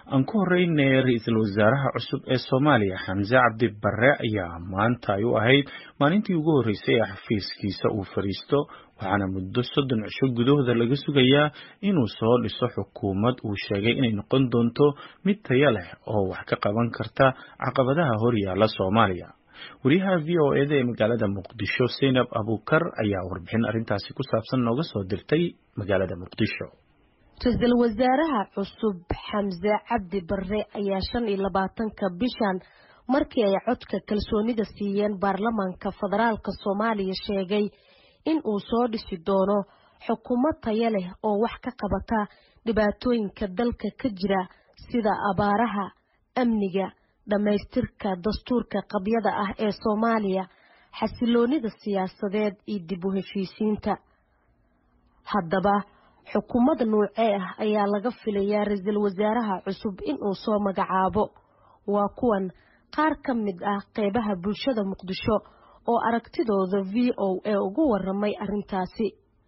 aan ku horeynay ra-iisul wasaaraha cusub ee soomaaliya xamse cabdi barre ayaa maanta ay u ahayd maalintii ugu horreysay ee xafiiskiisa uu fadhiisto waxaana muddo soddon cisho gudahooda laga sugayaa inuu soo dhiso xukuumad uu sheegay inay noqon doonto mid taya leh oo wax ka qaban karta caqabadaha horyaala soomaaliya wariyaha v o eda ee magaalada muqdisho seynab abuukar ayaa warbixin arrintaasi ku saabsan nooga soo dirtay magaalada muqdisho ra-iisul wasaaraha cusub xamse cabdi barre ayaa shan iyo labaatanka bishan markii ay codka kalsoonida siiyeen baarlamaanka federaalk soomaaliya sheegay in uu soo dhisi doono xukuumad taya leh oo wax ka qabata dhibaatooyinka dalka ka jira sida abaaraha amniga dhammaystirka dastuurka qabyada ah ee soomaaliya xasiloonida siyaasadeed iyo dib u heshiisiinta haddaba xukuumad nuucee ah ayaa laga filayaa ra-iisul wasaaraha cusub inuu soo magacaabo waa kuwan qaar ka mid ah qeybaha bulshada muqdisho oo aragtidooda v o a ugu waramay arrintaasi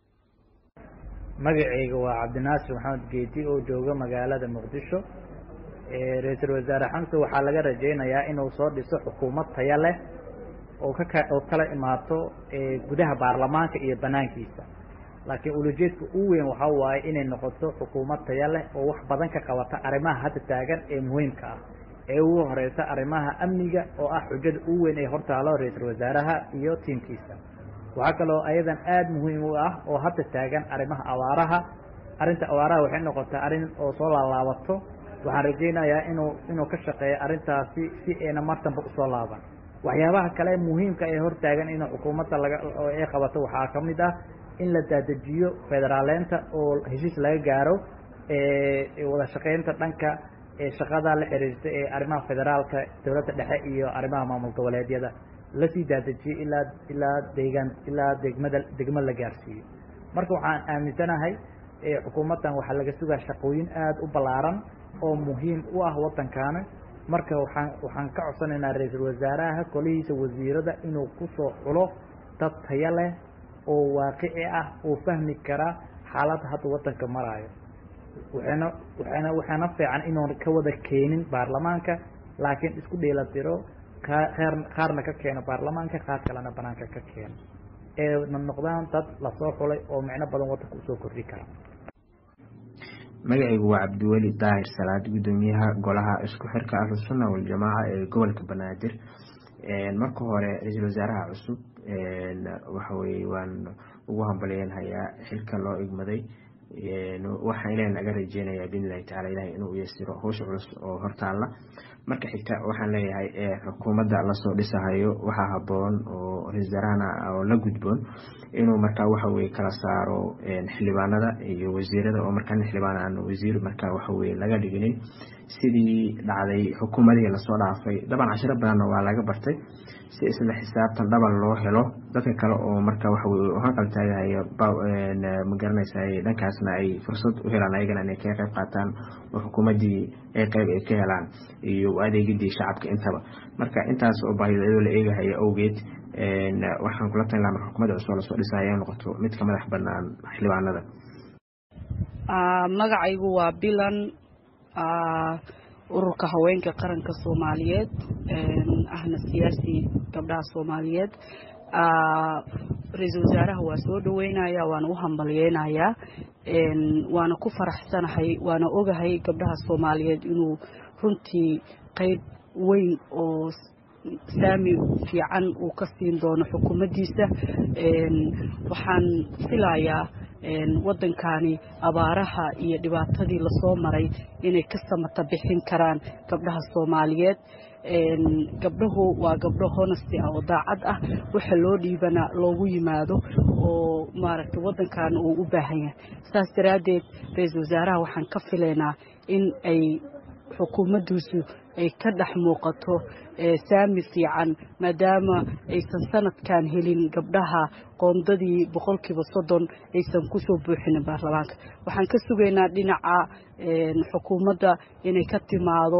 magacayga waa cabdinaasir maxamed geedi oo jooga magaalada muqdisho ra-iisul wasaare xamse waxaa laga rajaynayaa inuu soo dhiso xukuumad taya leh oo kaka oo kala imaato gudaha baarlamaanka iyo banaankiisa laakiin ulajeedka u weyn waxaa waaye inay noqoto xukuumad taya leh oo wax badan ka qabata arrimaha hadda taagan ee muhiimka ah ee ugu horeysa arrimaha amniga oo ah xujada u weyn ee hortaalo ra-iisul wasaaraha iyo tiimkiisa waxaa kaloo ayadan aada muhiim u ah oo hadda taagan arrimaha abaaraha arrinta abaaraha waxay noqotaa arrin oo soo laalaabato waxaan rajaynayaa inuu inuu ka shaqeeyo arrintaasi si ayna martanba usoo laaban waxyaabaha kale muhiimka ee hortaagan in xukuumadda laga ay qabato waxaa ka mid ah in la daadejiyo federaaleynta oo heshiis laga gaaro wada shaqeynta dhanka shaqada la xiriirta ee arrimaha federaalka dowladda dhexe iyo arrimaha maamul goboleedyada lasii daadejiyo ilaa ilaa deegaan ilaa degmada degmo la gaarsiiyo marka waxaan aaminsanahay xukuumaddan waxaa laga sugaa shaqooyin aada u ballaaran oo muhiim u ah waddankaana marka waxaan waxaan ka codsanaynaa ra-iisul wasaaraha kolihiisa wasiirada inuu kusoo xulo dad taya leh oo waaqici ah oo fahmi kara xaaladda hadda waddanka maraayo waxayna waxayna waxaana fiican inuun ka wada keenin baarlamaanka laakiin isku dheelatiro qaar qaarna ka keeno baarlamaanka qaar kalena banaanka ka keeno ee na noqdaan dad lasoo xulay oo micno badan waddanka usoo kordhi kara magacaygu waa cabdiweli daahir salaad guddoomiyaha golaha isku xirka ahlusunna waljamaaca ee gobolka banaadir marka hore ra-iisul wasaaraha cusub waxaweye waan ugu hambalyeynhayaa xilka loo igmaday waxaan ilaah naga rajeynayaa biidnillahi tacala ilahay inuu yasiro howsha culus oo hortaalla marka xigta waxaan leeyahay xukuumadda lasoo dhisahayo waxaa haboon oo ra-isul wasaarahana oo la gudboon inuu markaa waxaweye kala saaro xildhibaanada iyo wasiirada oo markaa nin xildhibaan aan wasiir markaa waxaweye laga dhiginin sidii dhacday xukuumadihii lasoo dhaafay daban cashiro badanna waa laga bartay si isla xisaabtan dhaban loo helo dadka kale oo marka waxaweye hanqal taagahayo magaranaysa dhankaasna ay fursad u helaan ayagana inay kaga qayb qaataan oo xukuumaddii ay qayb ay ka helaan iyo adeegidii shacabka intaba marka intaas oo baahida iyadoo la eegahaya awgeed waxaan kula talin laha marka xukuumadda cusub lasoo dhisaya in noqoto mid ka madax banaan xildhibaanada magacaygu waa bilan ururka haweenka qaranka soomaaliyeed ahna siyaasi gabdhaha soomaaliyeed ra-iisul wasaaraha waa soo dhaweynaya waana u hambalyeynayaa waana ku faraxsanahay waana ogahay gabdhaha soomaaliyeed inuu runtii qeyb weyn oo saami fiican uu ka siin doono xukuumaddiisa waxaan filayaa waddankani abaaraha iyo dhibaatadii lasoo maray inay ka samata bixin karaan gabdhaha soomaaliyeed gabdhahu waa gabdho honesty ah oo daacad ah waxa loo dhiibana loogu yimaado oo maaragtay waddankan uu u baahan yahay saas daraaddeed ra-iisul wasaaraha waxaan ka filaynaa in ay xukuumaddiisu ay ka dhex muuqato saami fiican maadaama aysan sanadkan helin gabdhaha qoondadii boqolkiiba soddon aysan kusoo buuxinin baarlamaanka waxaan ka sugaynaa dhinaca xukuumadda inay ka timaado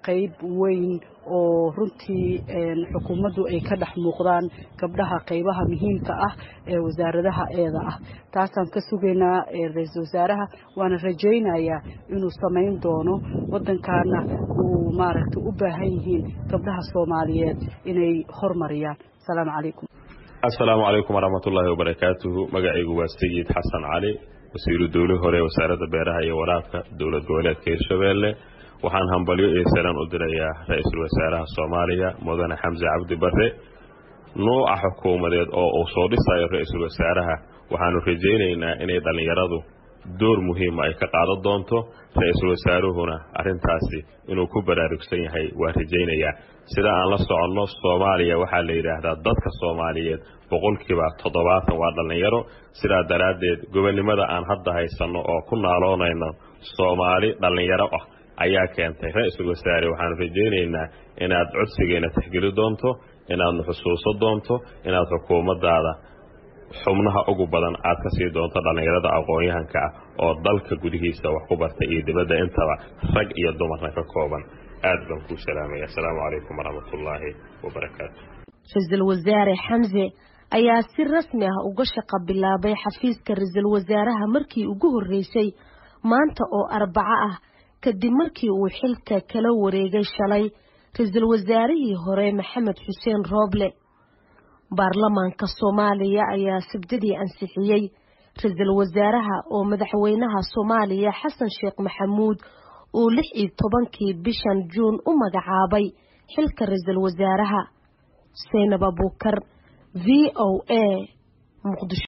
qayb weyn oo runtii xukuumaddu ay ka dhex muuqdaan gabdhaha qaybaha muhiimka ah ee wasaaradaha eeda ah taasaan ka sugaynaa ra-iisul wasaaraha waana rajaynayaa inuu samayn doono waddankaana uu maaragtay u baahan yihiin gabdhaha soomaaliyeed inay hormariyaan asalaamu calaykum assalaamu calaykum waraxmatullaahi wabarakaatuhu magacaygu waa sayid xasan cali wasiiru dowli hore wasaaradda beeraha iyo waraabka dowlad goboleedka hirshabeelle waxaan hambalyo iyo salaan u dirayaa ra-iisul wasaaraha soomaaliya mudane xamse cabdi barre nuuca xukuumadeed oo uu soo dhisayo ra-iisul wasaaraha waxaanu rajaynaynaa inay dhallinyaradu door muhiima ay ka qaadan doonto ra-iisul wasaaruhuna arrintaasi inuu ku baraarugsan yahay waa rajaynayaa sida aan la soconno soomaaliya waxaa la yidhaahdaa dadka soomaaliyeed boqolkiiba toddobaatan waa dhallinyaro sidaa daraaddeed gobonnimada aan hadda haysanno oo ku naaloonayno soomaali dhallinyaro ah ayaa keentay ra-iisul wasaare waxaanu rajaynaynaa inaad codsigeena tixgeli doonto inaadna xusuuso doonto inaad xukuumaddaada xubnaha ugu badan aad ka sii doonto dhallinyarada aqoon-yahanka ah oo dalka gudihiisa wax ku bartay iyo dibadda intaba rag iyo dumarna ka kooban aad baan kuu salaamaya assalaamu calaykum waraxmatullaahi wabarakaatu ra-iisul wasaare xamse ayaa si rasmi ah uga shaqo bilaabay xafiiska ra-iisul wasaaraha markii ugu horreysay maanta oo arbaco ah kadib markii uu xilka kala wareegay shalay ra-iisul wasaarihii hore maxamed xuseen rooble baarlamaanka soomaaliya ayaa sabdadii ansixiyey ra-iisul wasaaraha oo madaxweynaha soomaaliya xasan sheekh maxamuud uu lix iyo tobankii bishan juun u magacaabay xilka ra-iisul wasaaraha seynab abuukar v o a muqdisho